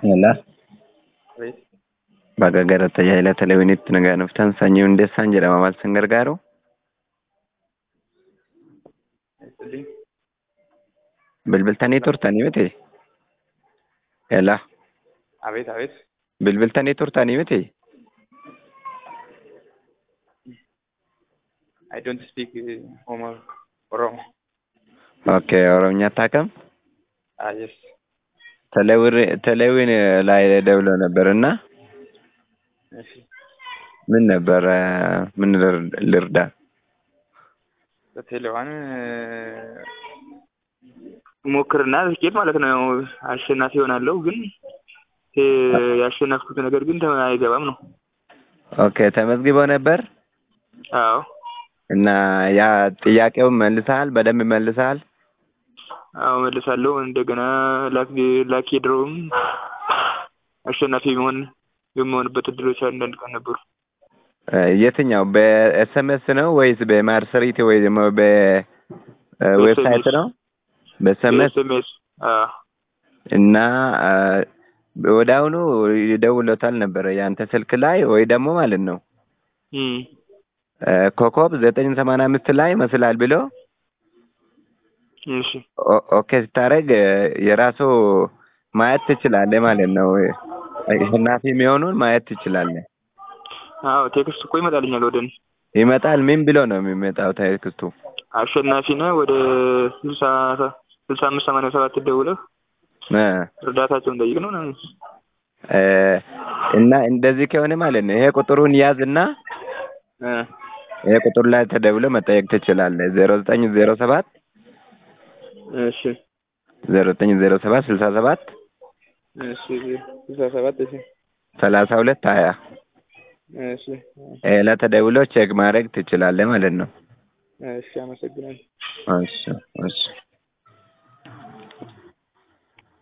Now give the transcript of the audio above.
Yalla. Oui. Baga gara tajaajila televezyiiniitti nagaa dhuftan sanyii hundeessaan jedhama maal sin gargaaru? Eessalii. Bilbiltanii turtanii miti? Yalla. Abeet abeet. Bilbiltanii turtanii miti? I don't speak uh, Homo Oromo. Okay, ኦሮምኛ አታውቅም? Ah yes. ቴሌዊን ላይ ደውሎ ነበር እና እሺ። ምን ነበር ምን ልር- ልርዳ? በቴሌዋን ሞክርና ትኬት ማለት ነው አሸናፊ ይሆናለሁ፣ ግን እ ያሸነፍኩት ነገር ግን ተ- አይገባም ነው። ኦኬ ተመዝግቦ ነበር አዎ እና ያ ጥያቄውን መልሰሃል? በደንብ መልሰሃል? አዎ መልሳለሁ። እንደገና ላክ ላኪ ድሮውም አሸናፊ መሆን የመሆንበት እድሎች አንዳንድ ቀን ነበሩ። እ የትኛው በኤስኤምኤስ ነው ወይስ በማርሰሪት ወይ ደግሞ በዌብሳይት ነው? በኤስኤምኤስ ኤስኤምኤስ አዎ እና አ፣ ወደ አሁኑ ይደውሎታል ነበረ ያንተ ስልክ ላይ ወይ ደግሞ ማለት ነው እም እ፣ ኮከብ ዘጠኝ ሰማንያ አምስት ላይ መስላል ብሎ እሺ ኦ- ኦኬ ስታደርግ እ፣ የራሱ ማየት ትችላለህ ማለት ነው። አሸናፊ የሚሆኑን ማየት ትችላለህ። አዎ ቴክስት እኮ ይመጣልኛል ወደ እኔ ይመጣል። ምን ብሎ ነው የሚመጣው ቴክስቱ? አሸናፊ ነህ ወደ ስልሳ ስልሳ አምስት ሰማንያ ሰባት ደውለህ እ፣ እርዳታቸውን ጠይቅ ነው ምናምን። እ፣ እና እንደዚህ ከሆነ ማለት ነው ይሄ ቁጥሩን ያዝና እ ይሄ ቁጥር ላይ ተደውሎ መጠየቅ ትችላለህ። ዜሮ ዘጠኝ ዜሮ ሰባት እሺ ዜሮ ዘጠኝ ዜሮ ሰባት ስልሳ ሰባት እሺ ስልሳ ሰባት እሺ ሰላሳ ሁለት ሀያ እሺ ይሄ ላይ ተደውሎ ቼክ ማድረግ ትችላለህ ማለት ነው። እሺ አመሰግናለሁ። እሺ እሺ